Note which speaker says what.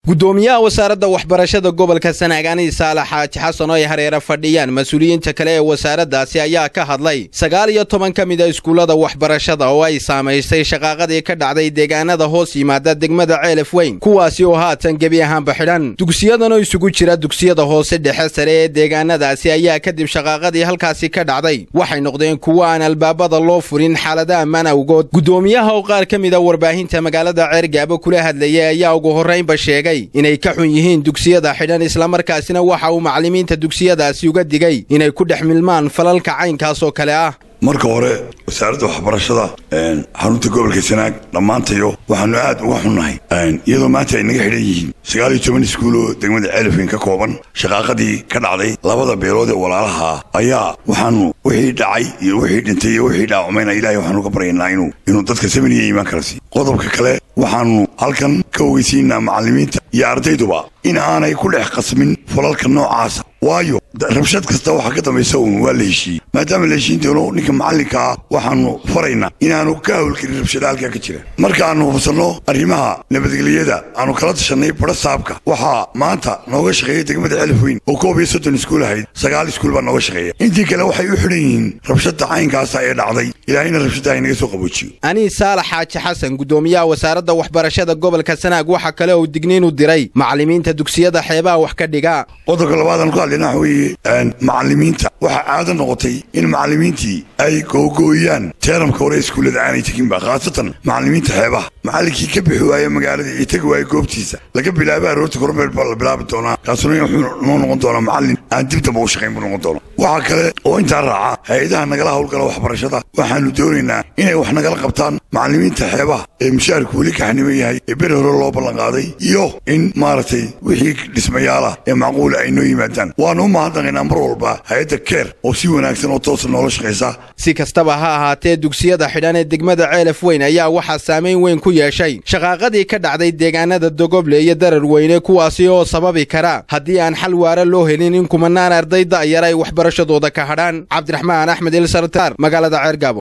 Speaker 1: gudoomiyaha wasaaradda waxbarashada gobolka sanaagaani saalax xaaji xasan oo ay hareere fadhiyaan mas-uuliyiinta kale ee wasaaraddaasi ayaa ka hadlay sagaal iyo toban ka mid a iskuullada waxbarashada oo ay saamaysay shaqaaqadii ka dhacday deegaanada hoos yimaada degmada ceelaf weyn kuwaasi oo haatan gebi ahaanba xidhan dugsiyadanoo isugu jira dugsiyada hoose dhexe sare ee deegaanadaasi ayaa kadib shaqaaqadii halkaasi ka dhacday waxay noqdeen kuwo aan albaabada loo furin xaalada ammaan awgood gudoomiyaha oo qaar ka mid a warbaahinta magaalada ceergaabo kula hadlayay ayaa ugu horraynba sheegay inay ka xun yihiin dugsiyada xidhan islamarkaasina waxa uu macallimiinta dugsiyadaasi uga digay inay ku dhex milmaan falalka caynkaas oo kale ah
Speaker 2: marka hore wasaaradda waxbarashada xarunta gobolka sanaag dhammaantayo waxaanu aad uga xunnahay iyadoo maanta ay naga xidhan yihiin sagaal iyo toban iskuul oo degmada ceelafweyn ka kooban shaqaaqadii ka dhacday labada beelood ee walaalaha ayaa waxaanu wixii dhacay iyo wixii dhintay iyo wixii dhaacumayna ilahay waxaanu ka baryaynaa inuu inuu dadka samaniya iimaan kala siiyo qodobka kale waxaanu halkan ka ogeysiinaa macallimiinta iyo ardayduba in aanay ku dhex qasmin falalka noocaasa waayo rabshad kasta waxaa ka dambaysa uun waa la heshiiyey maadaama la heshiin doono ninka macallinkaa waxaanu faraynaa inaanu ka hawlgelin rabshada halkaa ka jira markaannu hubsanno arrimaha nabadgelyada aanu kala tashanay badha saabka waxaa maanta nooga shaqeeya degmada celif weyn oo koob iyo soddon iskuul ahayd sagaal iskuul baa nooga shaqeeya intii kale waxay u xidhan yihiin rabshadda caynkaasa ee dhacday ilaahayna rabshadda inaga soo qaboojiyo
Speaker 1: anii saalax xaaji xasan gudoomiyaha wasaaradda waxbarashada gobolka sanaag waxa kale uu digniin u diray macallimiinta dugsiyada xeebaha wax ka dhiga
Speaker 2: qodobka labaadaan ku hadlayna waxa weeye macallimiinta waxaa caado noqotay in macallimiintii ay googooyaan teeramka hore iskuullada aanay teginba khaasatan macallimiinta xeebaha macallinkii ka bixi waaya magaalada iyo tegi waaya goobtiisa laga bilaaba aroorta kormeel baa la bilaabi doonaa kaasuna wuxuu noo noqon doonaa macallin aan dib damba u shaqayn buu noqon doona waxaa kale oo intaa raaca hay-adaha nagala howlgala waxbarashada waxaanu doonaynaa inay wax nagala qabtaan macallimiinta xeebaha ee mushaarku weli kaxniman yahay ee beri hore loo ballanqaaday iyo in maaragtay wixii dhismayaalah ee macquula ay noo yimaadaan waanu u mahadnaqaynaa mar walba hay-adda keer oo si wanaagsan oo toosa noola shaqaysa
Speaker 1: si kastaba ha ahaatee dugsiyada xidhan ee degmada ceelaf weyn ayaa waxaa saamayn weyn ku yeeshay shaqaaqadii ka dhacday deegaanada dogoble iyo darar weyne kuwaasi oo sababi kara haddii aan xal waara loo helin in kumanaan arday da'yar ay waxbarashadooda ka hadhaan cabdiraxmaan axmed ilsartaar magaalada ceergaabo